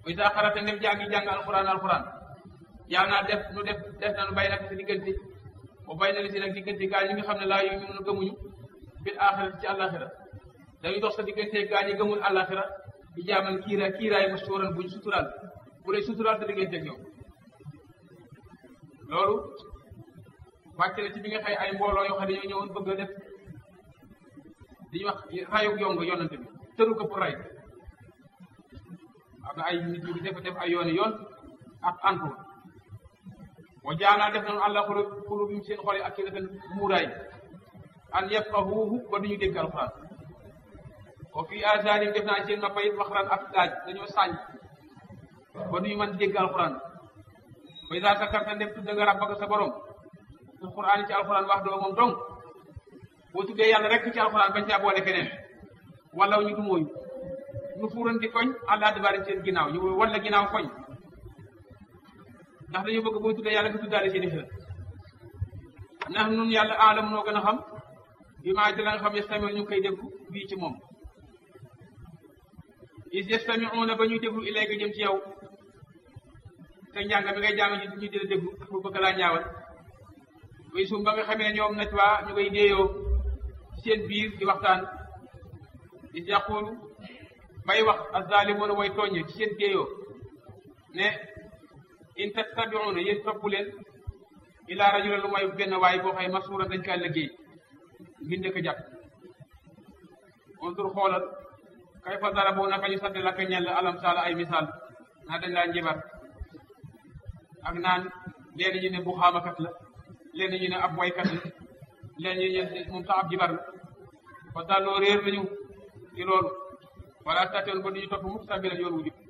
buy saa xarata ndef jaa ngi jàng alquran alquran yaa naa def nu def def na nu bay nag si diggante o bay na li si nag diggante gaa ñi nga xam ne laa yu ñu gëmuñu bil axira ci àllaaxira dañuy dox sa diggante gaa ñi gëmul àllaaxira di jaaman kiira kiiraay ma sóoran buñ suturaal bu lay suturaal sa diggante ak ñoom loolu wàcc na ci bi nga xëy ay mbooloo yoo xam ne dañoo ñëwoon bëgg a def li ñuy wax rayug yong yonante bi tëru ko pour ray am na ay nit yu def def ay yooni yoon ak antu wa jaanaa def nañu àlla xulu xulu bi seen xol yi ak ki defen muuraay an yafqahuuhu ba duñu dégg alxuraan wa fii azaanim def naa seen noppa yi waxraan ak daaj dañoo sànj ba duñu mën dégg alxuraan ba idaa sakarta ndef tudda nga rabbaka sa borom alxuraan ci alxuraan wax doo moom dong boo tuddee yàlla rek ci alxuraan bañ caa boole keneen wala ñu du mooyu ñu fuuran di koñ àllaa dibaari seen ginnaaw ñu wala ginnaaw koñ ndax dañu bëgg boo tuddee yàlla nga tuddaale seen i xel ndax nun yàlla aalam noo gën a xam bi maa di la nga xam yastamiu ñu koy déglu bii ci moom is yastamiuuna ba ñuy déglu ilayka jëm ci yow te njàng mi ngay jàng ñu di la déglu pour bëgg laa ñaawal way sum ba nga xamee ne ñoom naj waa ñu koy déeyoo seen biir di waxtaan is yaqulu bay wax azalimuuna way tooñe ci seen déeyoo ne in tattabiuuna yéen topp leen ilaa rajula lu may benn waay boo xëy masuura dañ kaa liggéey ngir njëkk a jàpp ontur xoolal kay fa dara boo naka ñu sant la ka ñell alam saala ay misaal naa dañ laa njibar ak naan leen ñu ne bu xaamakat la leen ñu ne ab waykat la leen ñu ne moom sax ab jibar la fa dalloo réer nañu ci loolu wala tatoon ba duñu topp mukk sabilan yoon wu jub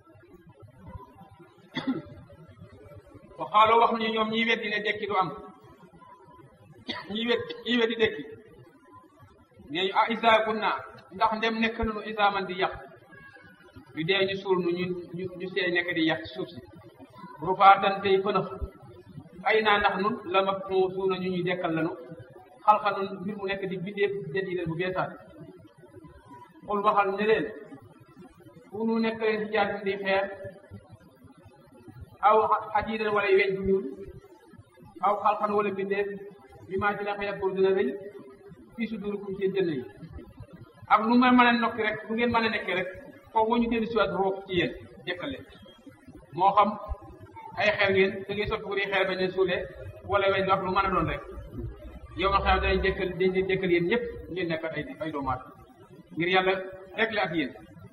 wa xaaloo wax nañu ñoom ñi weddi ne dekki du am ñi wet ñi weddi dekki nee ñu a isa kunna ndax ndem nekk nañu isa man di yàq ñu dee ñu suul nu ñu ñu ñu seey nekk di yàq ci suuf si rufaatan tey fënax ay naa ndax nun la ma suuna ñu ñuy dekkal lanu xalxa nun mbir mu nekk di bindeef den yi leen bu beesaat xul waxal ne leen fu nu nekk leen ci jaatin di xeer aw xadiidan wala weñ bu ñuul aw xalxan wala bindeef bi maa ci la xëy pour dina rëy fii su durukum seen jënd yi ak nu ma mën a nokki rek nu ngeen mën a nekkee rek foofu ñu dellu siwaat roof ci yéen dekkal leen moo xam ay xeer ngeen da ngay soppi ko di xeer bañ leen suulee wala weñ wax lu mën a doon rek yow ma xam dañ dekkal dañ leen dekkal yéen ñëpp ngeen nekk ay ay doomaat ngir yàlla rek la ak yéen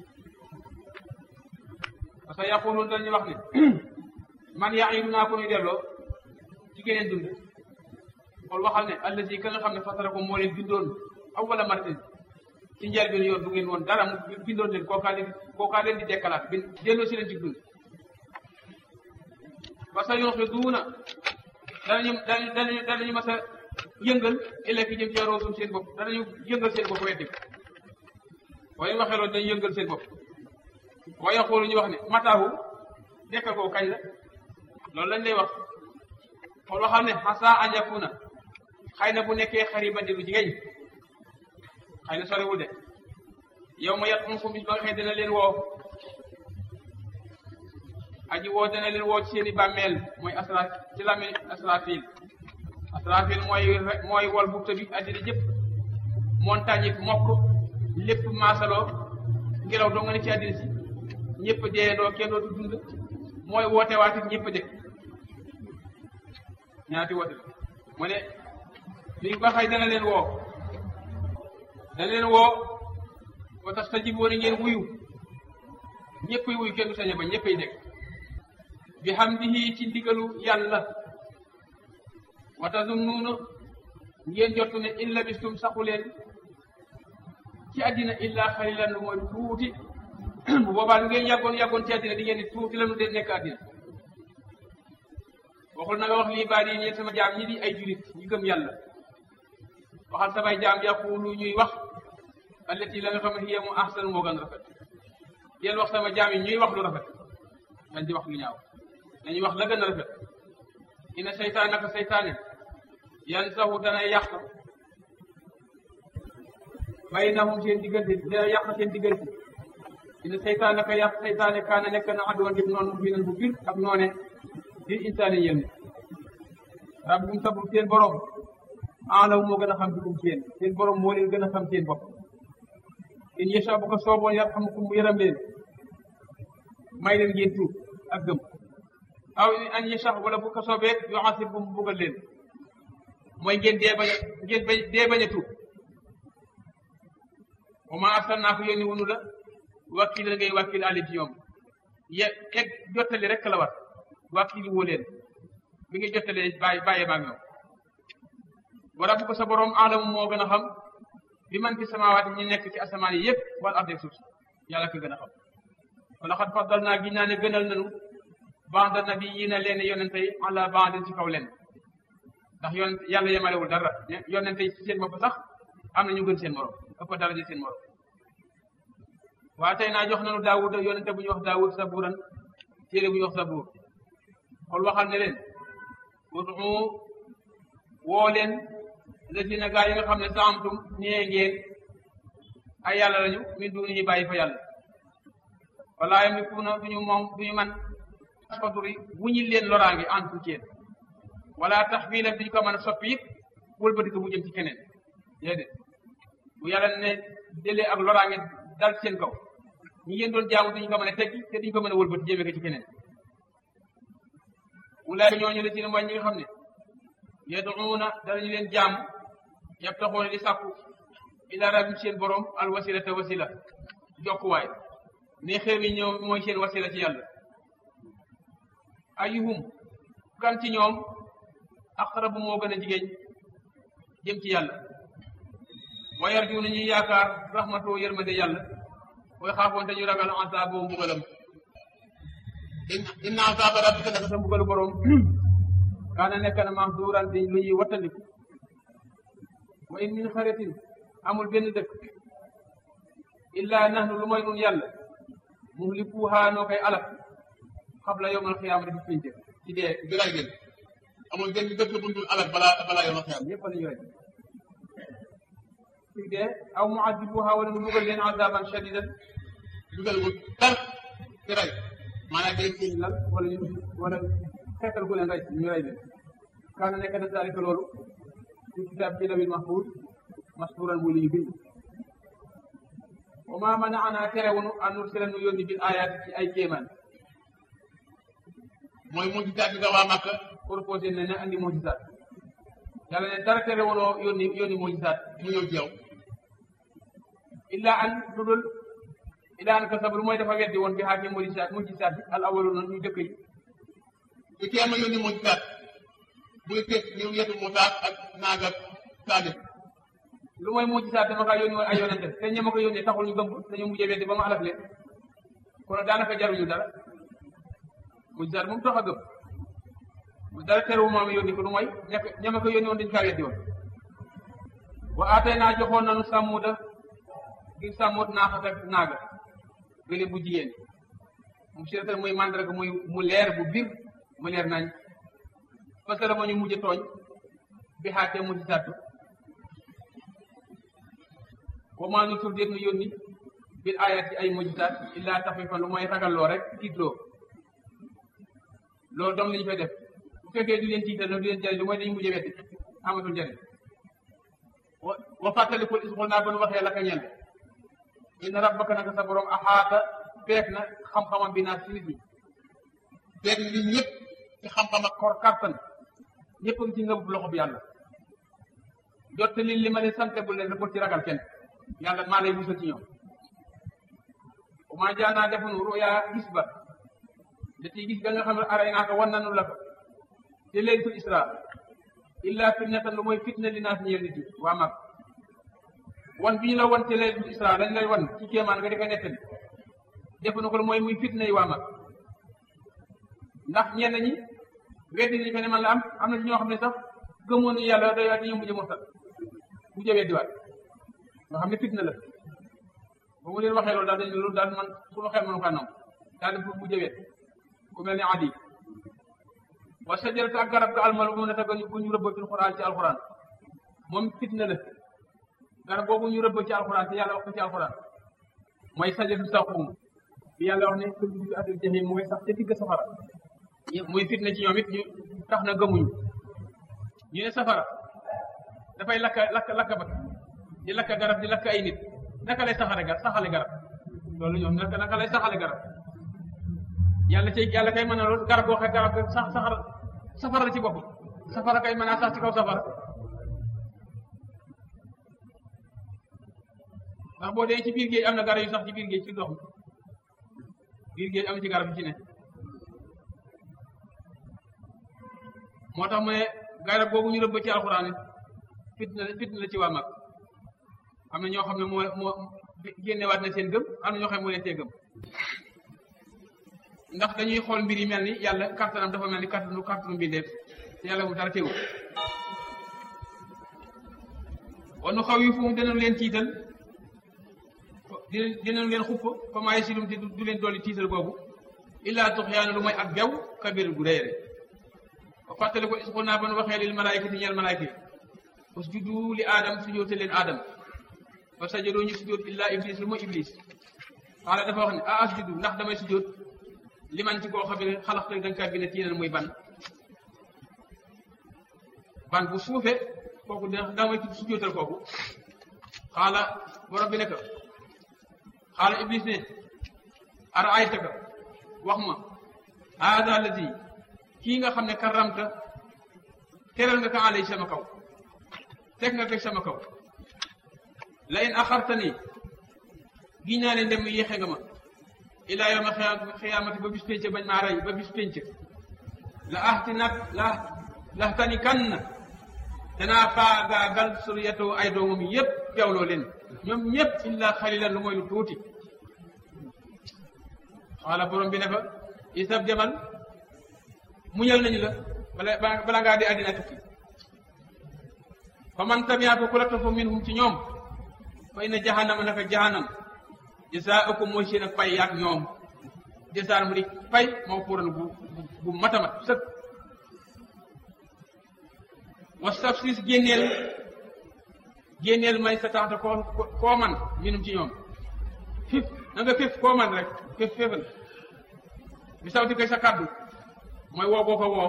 parce que yaqulun dañuy wax ne man yaa ngi naa ko ñu delloo ci geneen dund xool waxal ne allazi ka nga xam ne fatara ko moo leen bindoon awwala martin ci njëlbeen yoon du ngeen woon dara mu bindoon leen kookaa leen kookaa leen di dekkalaat bin delloo si leen ci dund ba sa yoon xi duuna danañu danañu danañu danañu mas a yëngal ëllëg jëm ci roosum seen bopp danañu yëngal seen bopp weddi waaye waxee loolu dañu yëngal seen bopp waaye xoolu ñu wax ne mataahu dekk ko kañ la loolu lañ lay wax xool waxal ne xasa anjakuna xëy na bu nekkee xariban di lu jigéen xëy na sorewul de yow ma yat um fu bis ba nga xëy dina leen woo aji woo dina leen woo ci seen i bàmmeel mooy asra ci lami asrafil asrafil mooy mooy wol bufta bi addina jëpp montagne yi mokk lépp maasaloo ngelaw doo nga ne ci addina si ñëpp deeyandoo kenn dootu dund mooy woote waati ñëpp dëkk ñaati woote la mu ne li ba xëy dana leen woo dana leen woo ba tax sa jib woon ngeen wuyu ñëppay wuyu kenn du sañ ba ñëppay dëkk bi hamdihi ci ndigalu yàlla wa tazunnuuna ngeen jottu ne in labistum saxu leen ci àddina illa xalilan lu mooy tuuti bu boobaa lu ngeen yàggoon yàggoon ci àddina di ngeen ni tuuti la nu de nekk àddina waxul na nga wax lii baat yi ñeen sama jaam ñi di ay julit ñu gëm yàlla waxal samay jaam yaqulu ñuy wax allati la nga xam ne hiya mu ahsan moo gën rafet yéen wax sama jaam yi ñuy wax lu rafet dañ di wax lu ñaaw dañuy wax la gën a rafet ina seytaan naka seytaane yan saxu dana yàq baynahum seen diggante dina yàq seen diggante ina seytaane ka yàq seytaane kaana nekk na adduwan dib noonu mu binan bu bir ak noone di insaani yéen rabbukum sabum seen borom aalaw moo gën a xam bikum seen seen borom moo leen gën a xam seen bopp in yasha bu ko sooboon yarhamukum mu yërëm leen may leen ngeen tuub ak gëm aw an yasha wala bu ko soobee yu'asibkum mu buggal leen mooy ngeen dee bañ a ngeen bañ dee bañ a tuub wa ma arsalnaaka yónni wunu la wakkil la ngay wakkil ali ci ñoom ye egg jottali rek la war wakkili woo leen bi nga jottalee bàyyi bàyyee baag ñoom wa rabbuka sa borom aalamu moo gën a xam bi man fi samaawaati ñi nekk ci asamaan yi yëpp wala ardi suuf si yàlla ko gën a xam wala xat faddal naa gi naa ne gënal nanu ba'da nabiyyiina leen yonente yi ala ba'din ci kaw leen ndax yoon yàlla yemalewul dara yonente yi ci seen bopp sax am na ñu gën seen morom ëpp daraja seen morom waa tey naa jox nanu daawud yonente bu ñuy wax daawud sabuuran téere bu ñuy wax sabuur xool waxal ne leen udu woo leen lazina gaa yi nga xam ne saamtum nee ngeen ay yàlla lañu min du ñu bàyyi fa yàlla wala yamlikuuna duñu moom duñu man faturi wuñil leen loraange antu ci yéen wala taxwiila duñu ko mën a soppi it wëlbati ko mu jëm ci keneen déedéet bu yàlla ne jëlee ak loraange dal ci seen kaw ñi ngeen doon jaamu duñu ko mën a teggi te duñu ko mën a wëlbati jëmee ko ci keneen wulaay ñooñu la ci ne mooy ñi nga xam ne yaduuna danañu leen jaamu yabtaxoona di sàkku ila rabbim seen borom al wasilata wasila jokkuwaay ne xew yi ñëw mooy seen wasila ci yàlla ayuhum kan ci ñoom aqrabu moo gën a jigéen jëm ci yàlla wa yarjuuna ñuy yaakaar rahmatoo yërmande yàlla way xaafoon dañu ragal asaaboo mbugalam inna asaaba rabbika naka sa mbugalu borom kaana nekk na mahduuran di lu ñuy wattandiku wa in min xaritin amul benn dëkk illa nahnu lu mooy nun yàlla muhlikuha noo koy alak xabla yowmal xiyaama di pince ci dee bi ray leen amul benn dëkk bu dul alal balaa balaa yow xiyam ñëpp la ñu rey ci dee aw muadibuha wala nu bugal leen azaban shadidan dugal bu tar ci ray maanaam day seen lal wala ñu wala xeetal ku leen rey ñu rey leen kaana nekk na zalika loolu ci kitaab ci lawil mahfuz masburan muy lu ñu bind wa ma manaana terewunu an nursila nu yónni bil ayaat ci ay kéemaan mooy mujjisaat bi nga waa Makka proposé ne ne andi mujisaat yàlla ne dara terewunoo yónni yónni mujisaat mu ñëw ci yow illa an lu dul illa an kasabu lu mooy dafa weddi woon bi xaaki mujisaat mujisaat bi al awwaluna ñu jëkk yi su kee ma yónni mujjisaat buy teg ñëw yetu Musaa ak naag ak Saalih lu mooy mujisaat dama kaa yónni woon ay yonente te ña ma ko yónnee taxul ñu gëm ko dañu mujjee weddi ba ma alak leen kon daanaka jaruñu dara mujisaat moom tax a gëm mu dara terewu moom yónni ko lu mooy ña ko ña ma ko yónni woon dañu kaa weddi woon wa aatay naa joxoon nanu sàmmuda ngir sàmmut naaxat ak naaga gële bu jigéen mu siratan muy mandarga muy mu leer bu bir mu leer nañ parce que dama ñu mujj tooñ bi xaatee mujj sàttu wa maa nu tur déet nu yónni bil ayat ci ay mujjisaat illaa taxfifan lu mooy ragalloo rek tiitloo loolu dong la ñu fay def bu fekkee du leen tiital du leen jariñ lu mooy dañu mujj wetti amatul njariñ wa wa fàttalikul isxul naa ba nu waxee la ka ñeel inna rabbaka naka sa borom axaata peek na xam-xamam bi naa si nit ñi feet nit ñëpp ci xam-xam ak kor kartan ñëpp a ngi ci ngëb loxo bi yàlla jot li li ma leen sante bu leen bul ci ragal kenn yàlla maa lay musal ci ñoom bu ma jaanaa defunu ruya gis ba da ciy gis ga nga xam ne aray naa ko wan nanu la ko te laylatul isra illa fitnatan lu mooy fitna li naas ñeel nit yi waa mag wan bi ñu la wan te laylatul isra dañ lay wan ci kéemaan nga di ko nettali defuñu ko lu mooy muy fitna yi waa mag ndax ñenn ñi weddi nañu ko ne man la am am na ci ñoo xam ne sax gëmoon nañu yàlla day waat dañoo mujj murtat mujj weddiwaat nga xam ne fitna la ba mu leen waxee loolu daal dañ loolu daal man suñu xel mënu kaa nangu daal di pour mujj wet ku mel ni adi wa sajaratu ak garab ga almal bu mu ne ta bu ñu rëbb ci alxuraan ci alxuraan moom fitna la garab boobu ñu rëbb ci alxuraan te yàlla wax ko ci alxuraan mooy sajaratu saqum bi yàlla wax ne kullu fi asil jahim mooy sax te digg safara muy fitna ci ñoom it ñu tax na gëmuñu ñu ne safara dafay lakka lakk lakk ba di lakk garab di lakk ay nit naka lay saxale garab saxale garab loolu ñoom naka naka lay saxale garab yàlla ci yàlla kay mën a loolu garab boo xam garab sax saxara safara la ci bopp safara kay mën a sax ci kaw safara ndax boo dee ci biir géej am na garab yu sax ci biir géej ci ndox mi biir géej am ci garab yu ci ne moo tax mu ne garab boobu ñu rëbb ci alxuraan fitna fitna la ci waa mag am na ñoo xam ne moo moo génnewaat na seen gëm am na ñoo xam ne moo leen tee gëm ndax dañuy xool mbir yi mel ni yàlla kàttanam dafa mel ni kàttanu kàttanu mbindeef te yàlla mu dara teewul wanu xaw yi fu mu dinañ leen tiital di dinañ leen xupp fa maayi silum te du leen dolli tiital boobu illaa tuxyaana lu mooy ak bew kabir gu réere ba fàttali ko isxul naa ba nu waxee lil malaayikati ñeel malaayika yi usjudu li aadam sujoote leen aadam fa sajadoo ñu sujoot illaa iblis lu mooy iblis xaala dafa wax ne a asjudu ndax damay sujoot li man ci koo xam ne xalax da nga kaa bind tiinan muy ban ban bu suufe kooku da damay sujootal kooku xaala borom bi ne ko xaala iblis ne ara aytaka wax ma haada alladi kii nga xam ne karamta teral nga ko alay sama kaw teg nga ko sama kaw la in axartani gi naa ne ndem yéexe nga ma ilaa yawma xiyaamati ba bis pénc bañ maa rey ba bis pénc la ahti nag la laxtani kan na danaa faagaagal suriyatoo ay doomam yépp bewloo leen ñoom ñépp illa xalilan lu mooy lu tuuti xaala borom bi ne fa isab demal muñal nañu la bala bala ngaa di àddina tukki fa man tabiaako ku la topp minhum ci ñoom fa inna jahannama naka jahannam jasaaukum mooy seen ak pay yaak ñoom jasaan mu di pay moo puuran bu bu matamat sëkk wastafsis génneel génneel may sa taxta koo koo man minum ci ñoom fif na nga fif koo man rek fif fifal bi sawti koy sa kàddu mooy woo boo ko woo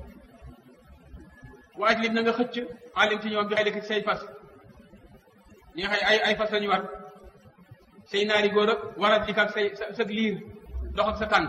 waaj lim na nga xëcc alim ci ñoom bi xay say fas ñi nga xay ay ay fas lañu war say naari góor ak warat lik ak say sa liir dox ak sa tànk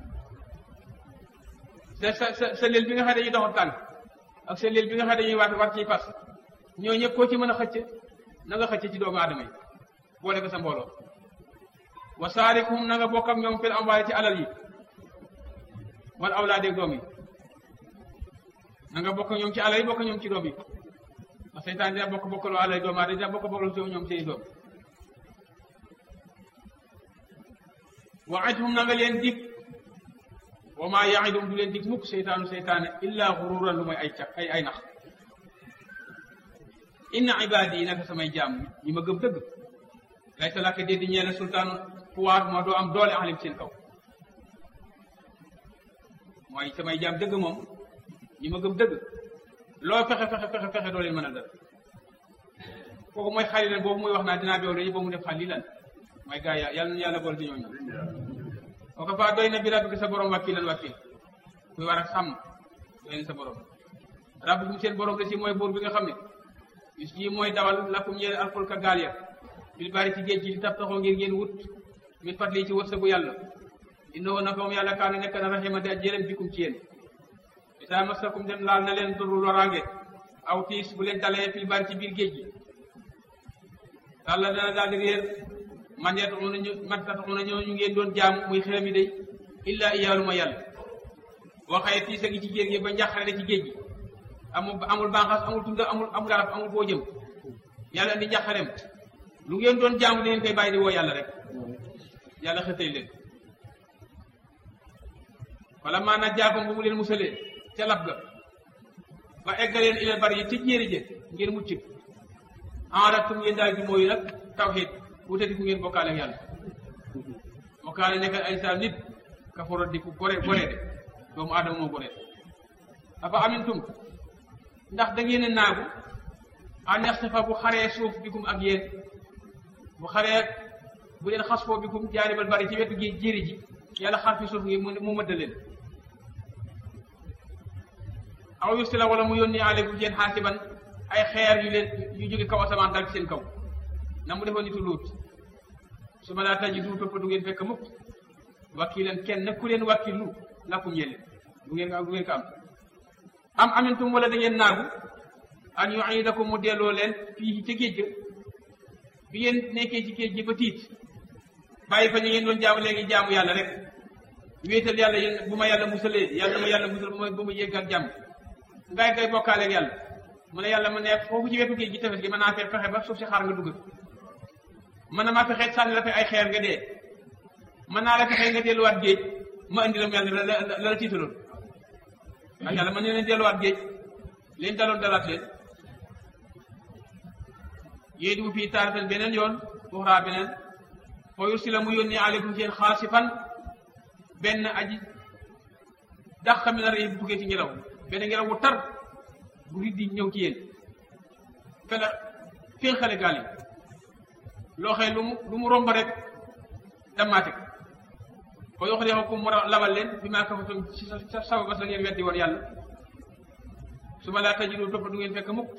sa sa sa sa leel bi nga xam dañuy dox ak tànk ak sa leel bi nga xam dañuy war war ciy fas ñoo ñëpp koo ci mën a xëcc na nga xëcc ci doomu aadama yi boole ko sa mbooloo wa saarikhum na nga bokk ak ñoom fil amwaali ci alal yi wal awlaade doom yi na nga bokk ñoom ci alal yi bokk ñoom ci doom yi ndax seytaan dina bokk bokkaloo alal yi doom aadama dina bokk bokkaloo ñoom seeni doom waidhum na nga leen dig wa maa yaidum du leen dig mukk seytaanu seytaane illa xururan lu mooy ay ca ay ay nax inna ibaadi yi naka samay jaam ñi ma gëm dëgg lay sa làkk dee di ñeene sultaan pouvoir moo doo am doole alim seen kaw mooy samay jaam dëgg moom ñi ma gëm dëgg loo fexe fexe fexe fexe doo leen mën a dara kooku mooy xalilan boobu muy wax naa dinaa beew dañu ba mu def xalilan mooy gaa ya yàlla na yàlla boole ci ñooñu o ko faa doy na bi rabbika sa borom wakkilan wakkil kuy war ak sàmm doy na sa borom rabbikum seen borom la si mooy buur bi nga xam ne bis yi mooy dawal lakum ñeel alfulka gaal ya bil bari ci géej gi li tab taxoo ngir ngeen wut min fadli ci wërsëgu yàlla innahu naka moom yàlla kaana nekk na rahima di jërëm bikum ci yéen isaa masakum dem laal na leen duru loraange aw tiis bu leen dalee fil bari ci biir géej gi yàlla dana daal di réer man yataxuna ñu man tataxuna ñoo ñu ngeen doon jaamu muy xërëm yi day illa iyaalu ma yàlla waxee tiis a ngi ci géej gi ba njàqare ci géej gi amul amul bànqaas amul tunda amul amul garab amul foo jëm yàlla indi njàqareem lu ngeen doon jaamu di leen koy bàyyi di woo yàlla rek yàlla xëtay leen wala maanaam jaakom bu mu leen musalee ca lab ga ba eggaleen ilal bari yi ci jéeri jë ngeen mucc enratum ngeen daal di mooyu nag tawxiid wutati ku ngeen bokkaale ak yàlla bokkaale nekk ay saa nit kaforo di ku gore gore de doomu aadama moo gore afa amintum ndax da ngeen a naagu an yaxsafa bu xaree suuf bikum ak yéen bu xaree bu leen xas foo bi kum jaaribal bari ci wetu gi jéeri ji yàlla xar fi suuf ngi mu mu mëdd leen aw yursila wala mu yónni aleykum seen xaasiban ay xeer yu leen yu jóge kaw asamaan dal ci seen kaw na mu defoon nitu luut su ma laa taji du topp du ngeen fekk mukk wakkilan kenn ku leen wakkilu lakum yéen du ngeen du ngeen ko am am amintum wala da ngeen naagu an yuidakum mu delloo leen fii ca géej ga bi ngeen nekkee ci géej gi ba tiit bàyyi fa ñu ngeen doon jaamu léegi jaamu yàlla rek wéetal yàlla yéen bu ma yàlla musalee yàlla ma yàlla musal bu ma bu ma yegg ak jàmm ngay ngay bokkaale ak yàlla mu ne yàlla mu ne foofu ci wetu géej gi tefes gi mën naa fee fexe ba suuf si xaar nga dugg mën na maa fexe sànni la fa ay xeer nga dee mën naa la fexe nga delluwaat géej ma indi la mu yàlla la la la tiitaloon ak yàlla mën na leen delluwaat géej leen daloon dalaat leen yéen di fii taaratan beneen yoon uxraa beneen foo yursi la mu yónni aleykum seen xaasifan benn aji dàq mi na rëy bu tukkee ci ngelaw benn ngelaw wu tar bu riddi ñëw ci yéen fela féen xale gaal yi loo xëy lu mu lu mu romb rek dammaate ko ko yox de ko mu labal leen bi maa kafatum ci sa sababa sa ngeen weddi woon yàlla su ma laa tajidu topp du ngeen fekk mukk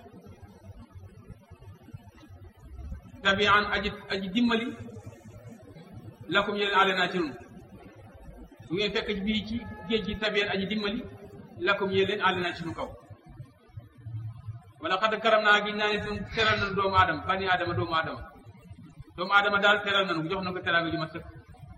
tabian aji aji dimbali lakum yeneen àlle naa ci nun du ngeen fekk ci bii ci géej gi tabian aji dimbali lakum yéen leen àlle naa ci nu kaw wala xadd karam naa gi naa ne tun teral nanu doomu aadama bani aadama doomu aadama doomu aadama daal teral nanu jox na ko teraanga ju ma sëkk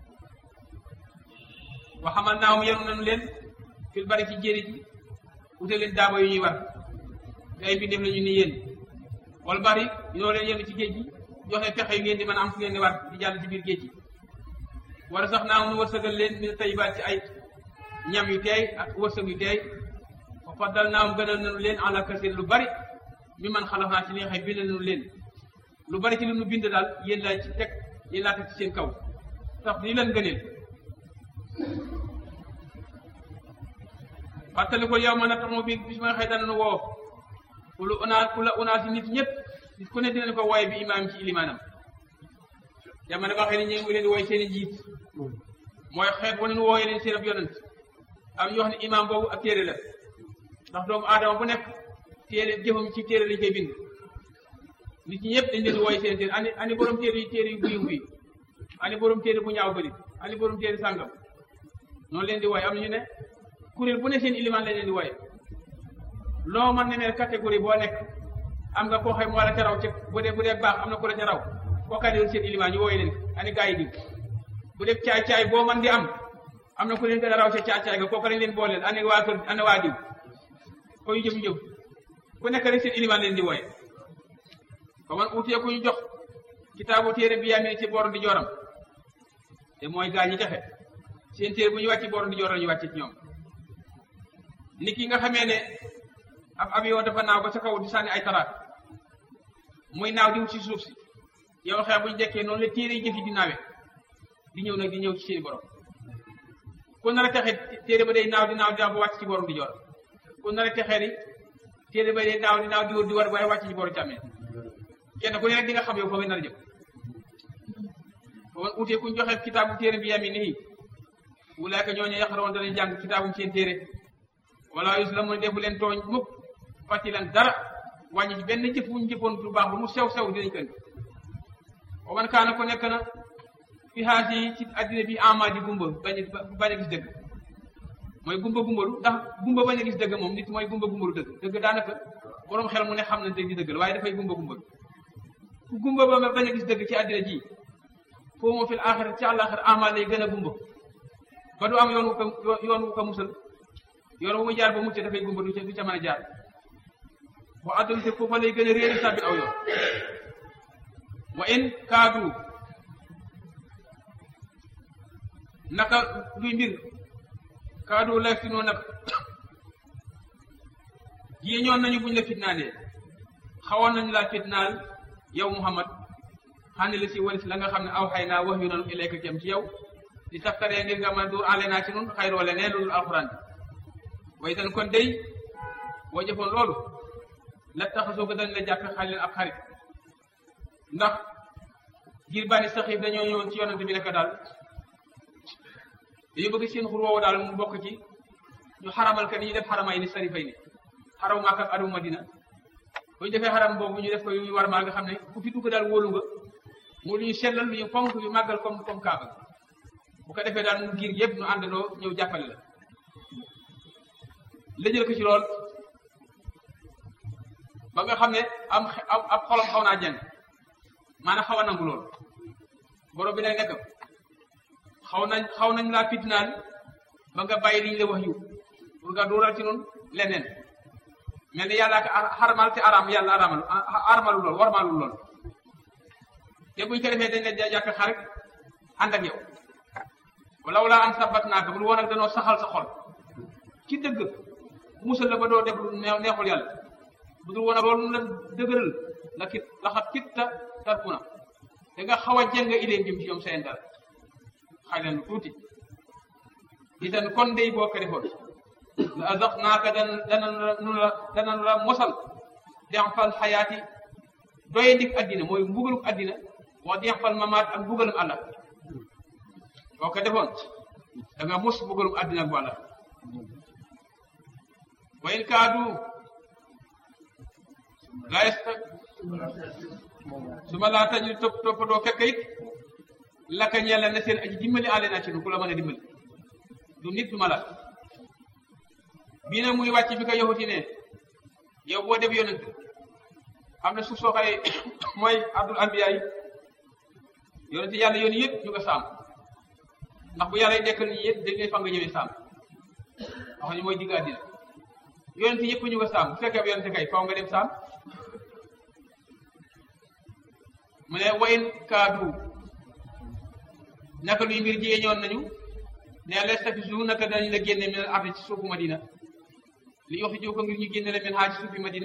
wa xamal naa mu yenu nanu leen fil bari ci jéeri ji wute leen daaba yu ñuy war te ay mbindeef la ñu ni yéen wal bari ñoo leen yenu ci géej gi joxe pexe yu ngeen di mën a am fu ngeen di war di jàll ci biir géej gi wala sax naa mu wërsëgal leen min tayibaat ci ay ñam yu teey ak wërsëg yu teey wa faddal naa mu gënal nanu leen ala kasir lu bari mi man xalax naa ci li nga xam bind nanu leen lu bari ci li nu bind daal yéen laa ci teg yéen laa teg ci seen kaw tax di leen gëneel fàttali ko yow ma na taxaw bi bis ma xëy dana woo ku lu unaa ku la unaa si nit ñëpp nit ku ne dinañ ko wooye bi imaam ci ilimaanam jamono ba xëy ni ñu ngi leen di wooye seen i njiit mooy xeet wane nu wooye leen seen ab yonent am ñu wax ne imaam boobu ab téere la ndax doomu aadama bu nekk téere jëfam ci téere lañ koy bind nit ñi ñëpp dañ leen di wooye seen téere ani ani borom téere yi téere yu buyum bi ani borom téere bu ñaaw bëri ani borom téere sàngam noonu leen di wooye am na ñu ne kuréel bu ne seen ilimaan lañ leen di wooye loo mën ne ne catégorie boo nekk am nga koo xëy moo la ca raw ca bu dee bu dee baax am na ko la ca raw kookaa doon seen ilimaan ñu wooye leen ani gaa yi diw bu dee caay-caay boo man di am am na ku leen gën a raw ca caay-caay ga kooku lañ leen booleel ani waa kër ani waa diw ko yu jëm jëm ku nekk rek seen ilimaan leen di wooye ba man uutee ku ñu jox kitaabu téere bi yaamee ci boor di jooram te mooy gaa ñi jafe seen téere bu ñu wàcc boor di jooram ñu wàcce ci ñoom nit ki nga xamee ne ab avion dafa naaw ba sa kaw di sànni ay taraat muy naaw di wut ci suuf si yow xeex bu ñu jekkee noonu la téere yi jëf yi di naawe di ñëw nag di ñëw ci seeni borom ku nar a texee téere ba day naaw di naaw di naaw ba wàcc ci borom di joor ku nar a texee ni téere ba day naaw di naaw di wër di war waaye wàcc ci borom càmmee kenn ku ne rek di nga xam yow foo nga nar a jëm boo utee ku ñu joxe kitaabu téere bi yami nii wulaaka ñooñu yaqaroon danañ jàng kitaabu seen téere wala yus la mu defu leen tooñ mukk fàtti leen dara wàññi ci benn jëf wuñ jëfoon lu baax lu mu sew sew dinañ kën wa man kaana ko nekk na fi xaasi ci addina bi ama di gumba bañ bañ a gis dëgg mooy gumba gumbalu ndax gumba bañ a gis dëgg moom nit mooy gumba gumbalu dëgg dëgg daanaka borom xel mu ne xam na dëgg di dëgg la waaye dafay gumba gumbalu ku gumba ba bañ a gis dëgg ci addina ji foo moo fil axira ci àllaaxira ama lay gën a gumba ba du am yoon wu ko yoon wu ko musal yoon wu muy jaar ba mucc dafay gumba du ca du ca mën a jaar wa adduna te foofa lay gën a réeri sàbbi aw yoon wa in kaadu naka luy mbir kaadu lay fi noo nag jii ñoon nañu buñ la fitnaalee xawoon nañu laa fitnaal yow Muhammad xane la si walis la nga xam ne aw xay naa wax yu nanu ilayka jëm ci yow di taftaree ngir nga mën a duur ale naa ci nun xayroo le nee loolu alxuraan bi way tan kon day boo jëfoon loolu la taxasoo ko dañ la jàppe xalil ab xarit ndax ngir bani saxiif dañoo ñëwoon ci yonante bi nekk daal dañu bëgg seen xur woowu daal mu bokk ci ñu xaramal ka ni ñu def xaramay ni sarifay ni xaramu Makka ak aramu Madina bu ñu defee xaram boobu ñu def ko yu war maa nga xam ne ku fi dugg daal wóolu nga mu lu ñu sellal lu ñu fonk yu màggal comme comme Kaaba bu ko defee daal mu giir yëpp ñu àndandoo ñëw jàppale la la jël ko ci lool ba nga xam ne am ab xolam xaw naa jeng maanaam xaw a nangu lool borom bi nag nekk xaw nañ xaw nañ laa fitnaan ba nga bàyyi liñ la wax yu pour nga dooral ci noonu leneen mel ni yàlla ak xarmal te aram yàlla aramal aramalu lool warmalu lool te buñ ko defee dañ leen jàkk xarit ànd ak yow wala wala an sabat naaka bu woon ak danoo saxal sa xol ci dëgg musal la ba doo def lu neexul yàlla bu dul woon ak loolu la dëgëral la kit laxat kitta tarkuna da nga xaw a jëng idée jëm ci ñoom seen dara xay leen tuuti itan kon day boo ko defoon la azax naaka dan danan la danan la mosal denfal xayaati doye ndik addina mooy mbugaluk addina wax denfal mamaat ak mbugalum àlla boo ko defoon da nga mos mbugalum addina bu àlla wa in kaadu la yasta su ma laa tañu topp toppatoo fekk it laka ñeel na seen aji dimbali àlle naa ci nu ku la mën a dimbali du nit du ma la bii nag muy wàcc bi ko yaxuti ne yow boo def yonent am na suuf soo xaye mooy abdul anbiya yi yonent yàlla yoon yëpp ñu nga saam ndax bu yàlla dekkal ñi yëpp dañ lay fa nga ñëwee saam wax ñu mooy digg àddina yonent yëpp ñu nga saam bu fekkee ab yonent kay faw nga dem saam mu ne wayin kaadu naka luy mbir jiyee ñoon nañu ne lestafisu naka dañu la génne min al ardi ci suufu madina li yoxi jiw ko ngir ñu génne la min haa ci suufi madina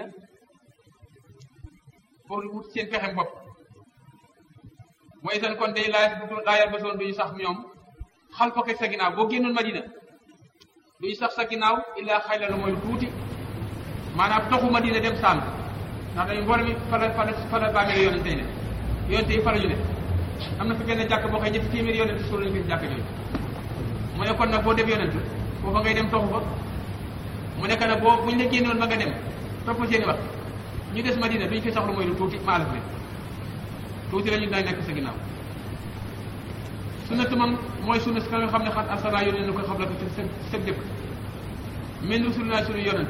pour wut seen pexem bopp mooy seen kon day laaj bu laayal ba soon duñu sax ñoom xal ko sa ginnaaw boo génnoon madina duñu sax sa ginnaaw illaa xay la lu mooy tuuti maanaam toxu madina dem sànn ndax dañu mboolem mi fala fala fala bàmmeel yonente ne yonente yi fala ñu ne am na fi benn jàkk boo xëy ñetti téeméeri yonente suul nañu fi jàkk jooju mu ne kon nag boo def yonent foofa ngay dem toxu fa mu nekk nag boo buñ la génnoon ba nga dem topp seeni wax ñu des madina duñ fi soxla mooy lu tuuti maalaf leen tuuti la ñu daañ nekk sa ginnaaw sunnatu moom mooy sunna si ka nga xam ne xat arsala yónnee na ko xam la ko ci sa sa dëkk min rusulina suñu yonent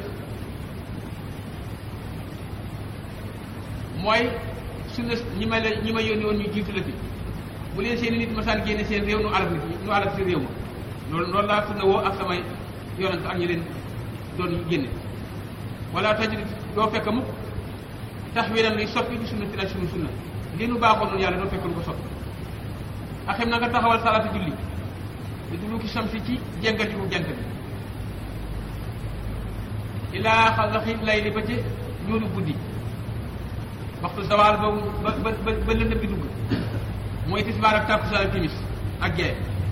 mooy sunna ñi ma la ñi ma yónni woon ñu jiitu la fi bu leen seen nit masaan génne seen réew nu alal nu alal si réew ma loolu loolu laa sunna woo ak samay yonent ak ñi leen doon génne wala tajid doo fekk mukk taxwiran luy soppi ci sunna ti la sunu sunna li nu baaxoon noonu yàlla doo fekk lu ko soppi axim na nga taxawal salaatu julli di dulu ki samsi ci jengatiku jant bi ilaa xalaxi lay li ba ci ñuulu guddi waxtu zawal boobu ba ba ba ba lëndëm bi dugg mooy tisbaar ak tàkkusaan ak timis ak gee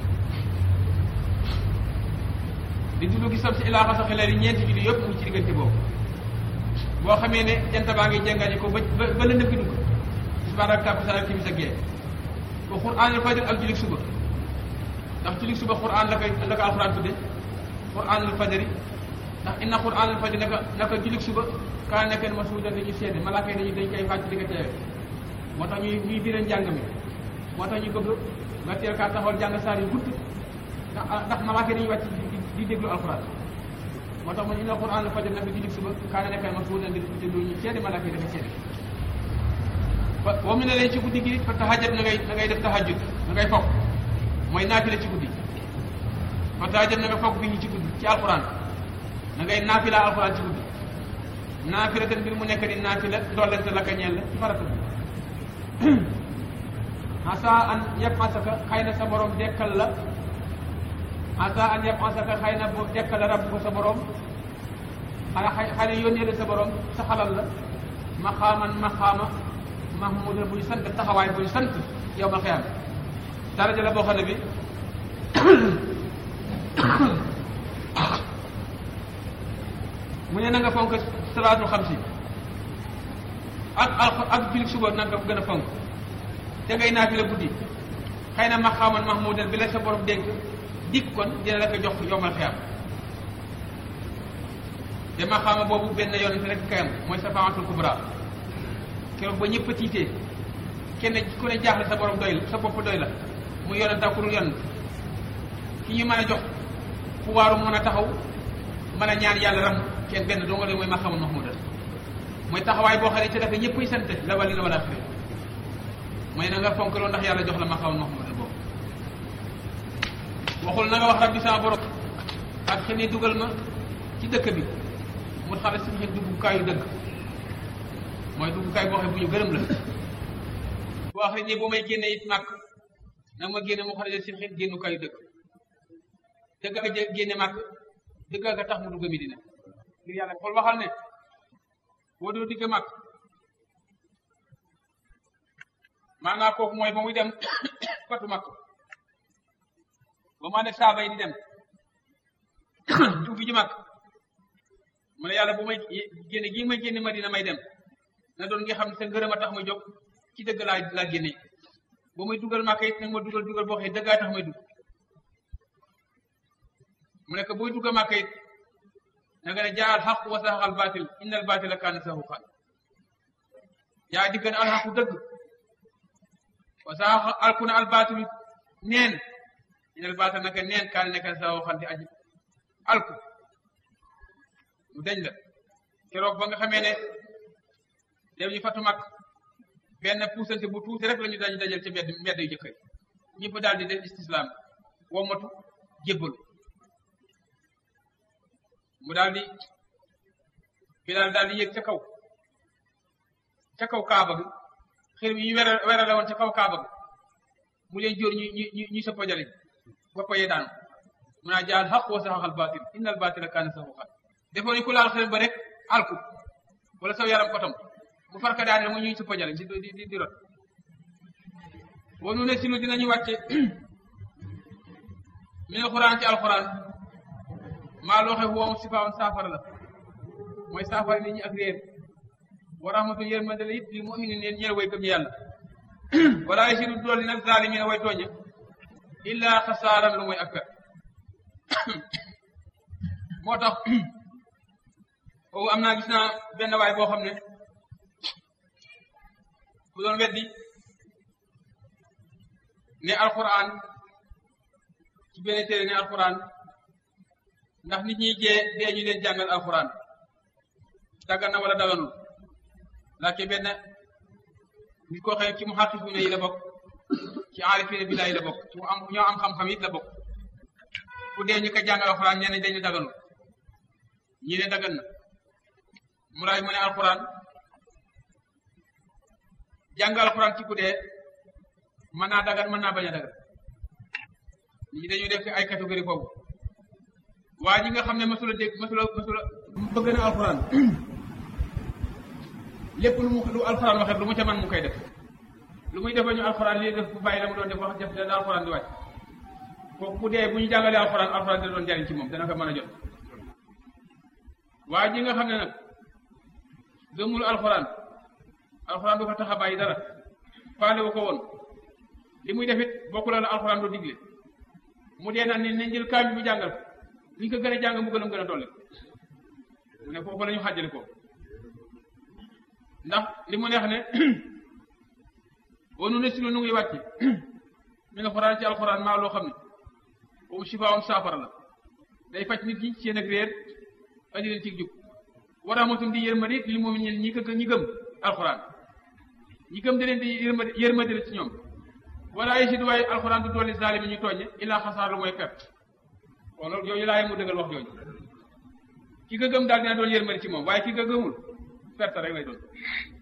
di dulu gi sam si ilaa xasaxi lay li ñeenti julli yëpp mu ci diggante boobu boo xamee ne jant baa ngi jengati ko ba ba lëndëm bi dugg tisbaar ak tàkkusaan ak timis ak gee ba quraan al fajr ak julik suba ndax julik suba quraan la koy la ko alxuraan tudde quraan al fajri ndax inna quraan al fajri naka naka julik suba kaa nekkee masuudan dañuy seede malaaka yi dañuy dañ koy fàcc di ko teewe moo tax ñuy ñuy biral njàng mi moo tax ñu bëgg nga teel kaa taxawal jàng saar yu gudd ndax ndax malaaka yi dañuy wàcc di déglu alxuraan moo tax man inna quraan al fajri naka julik suba kaa nekkee masuudan di déglu ñu seede malaaka yi dafa seede boo mu ne leen ci guddi gi fa tahajjud na ngay na ngay def tahajjud na ngay fokk mooy naafila ci guddi fa tahajjud na nga fokk bi ñu ci guddi ci alquran na ngay naafila alquran ci guddi naafila ten mbir mu nekk di naafila dollante la ka ñeel la ci farata bi asa an yëpp asaka xëy na sa borom dekkal la asa an yëpp asaka xëy na bu dekkal la rabb ko sa borom xanaa xëy xëy na yónnee la sa borom sa xalal la maxaaman maxaama mahmud buñ sant taxawaay buñ sant yow ma xiyam daraja la boo xam ne bi mu ne na nga fonk salaatul xamsi ak ak ak jullit suba na nga gën a fonk te ngay naafi la guddi xëy na maqaaman mahmudan bi la sa borom dénk dikk kon dina la ko jox yomal xiyam te maqaama boobu benn yonent rek kayam mooy safaatul kubra keroog ba ñëpp a tiitee kenn ku ne jaaxle sa borom doy la sa bopp doy la mu yonent ak ku dul yonent ki ñu mën a jox pouvoiru mën a taxaw mën a ñaan yàlla ram kenn benn doo nga leen mooy maqaaman mahmudan mooy taxawaay boo xam ne ci dafa ñëppay sant la wali na wala xëy mooy na nga fonk loolu ndax yàlla jox la maqaaman mahmudan boobu waxul na nga wax rabbi sama borom ak xëy ne dugal ma ci dëkk bi mu xale si xëy duggukaayu dëgg mooy duggukaay boo xam ne bu ñu gërëm la boo wax ne boo may génne it màkk nag ma génne mu xale si xëy génnukaayu dëgg dëgg a génne màkk dëgg a tax mu dugg Medina ngir yàlla xool waxal ne boo doo digg màkk maanaam kooku mooy ba muy dem fatu màkk ba maa ne saaba yi di dem dugg ji màkk mu ne yàlla bu may génne gi may génne Madina may dem na doon nga xam ne sa ngërëm a tax may jóg ci dëgg laa laa génne ba muy dugal màkk it nag ma dugal dugal boo xam ne dëggaa tax may dugg mu ne ko buy dugg màkk it na nga ne jaa al xaq wa saxal baatil inna al baatila kaana zahuuqan jaa digg na al xaqu dëgg wa saxa alku na al baatilu neen inna al baatil naka neen kaana nekk na zahuuqan di aji alku mu dañ la keroog ba nga xamee ne dem ñu fatu mag benn puusante bu tuuti rek la ñu dañu dajal ci mbedd mbedd yu jëkkër ñëpp daal di def istislaam wommatu jébbalu mu daal di Bilaal daal di yéeg ca kaw ca kaw kaaba gi xër yi ñu wera werale woon ca kaw kaaba gi mu leen jóor ñu ñu ñu ñu sëppa jariñ boppa yee daanu mu naa jaal xaq wa saxaxal baatil innal baatila kaana zahuuqan defoo ni ku laal xel ba rek alku wala saw yaram kotom mu farka daane mu ñuy sëppa jariñ di di di rot boo nu ne si lu dinañu wàcce min alxuraan ci alxuraan maa loo xam woom si faawoon saafara la mooy saafara nit ñi ak réer wa rahmatu yërmande la it li mu'minin neen ñeel way gëm ñu yàlla wala yasidu dool li nag zaalimiina way tooñe illa xasaaran lu mooy ak per moo tax foofu am naa gis naa benn waay boo xam ne ku doon weddi ne alquran ci benn téere ne alquran ndax nit ñi jee dee ñu leen jàngal alquran daggan na wala daganul laake benn nit koo xam ci mu xaqiquna yi la bokk ci aarifina billahi la bokk ci mu am ñoo am xam-xam it la bokk ku dee ñu ko jàngal alquran ñenn dañu daganul ñi ne dagan na mu laay mu ne alquran jàngal alquran ci ku dee mën naa dagan mën naa bañ a dagan ñi dañuy def ay catégorie boobu waa ji nga xam ne masula dégg masula masula bëgg na alxuraan lépp lu mu lu alxuraan waxee lu mu ca man mu koy def lu muy defa ñu alxuraan lii def bu bàyyi la mu doon def wax def da alxuraan di wàcc kooku bu dee bu ñu jàngalee alxuraan alxuraan da doon jariñ ci moom dana ko mën a jot waa ji nga xam ne nag gëmul alxuraan alxuraan du ko tax a bàyyi dara faale wu ko woon li muy def it bokku la la alxuraan du digle mu dee naan ne nañ jël kaam bi bu jàngal ko li ko gën a jàng mu gën a gën a dolli mu ne foofu la ñu xàjjale ko ndax li mu neex ne wanu ne si lu nu ngi wàcce mi nga xoraan ci alxuraan maa loo xam ne boobu sifaawam saafara la day faj nit ñi seen ak réer andi leen ci jub wa rahmatum di yërmande li moom ñi ñi ko ñi gëm alxuraan ñi gëm da leen di yërmande yërmande la ci ñoom wala ay si waaye alxuraan du dolli zalimi ñu tooñe illaa xasaar lu mooy perte kon loolu yooyu laa mu dëggal wax jooju ki nga gëm daal dina doon yërmande ci moom waaye ki nga gëmul perte rek lay doon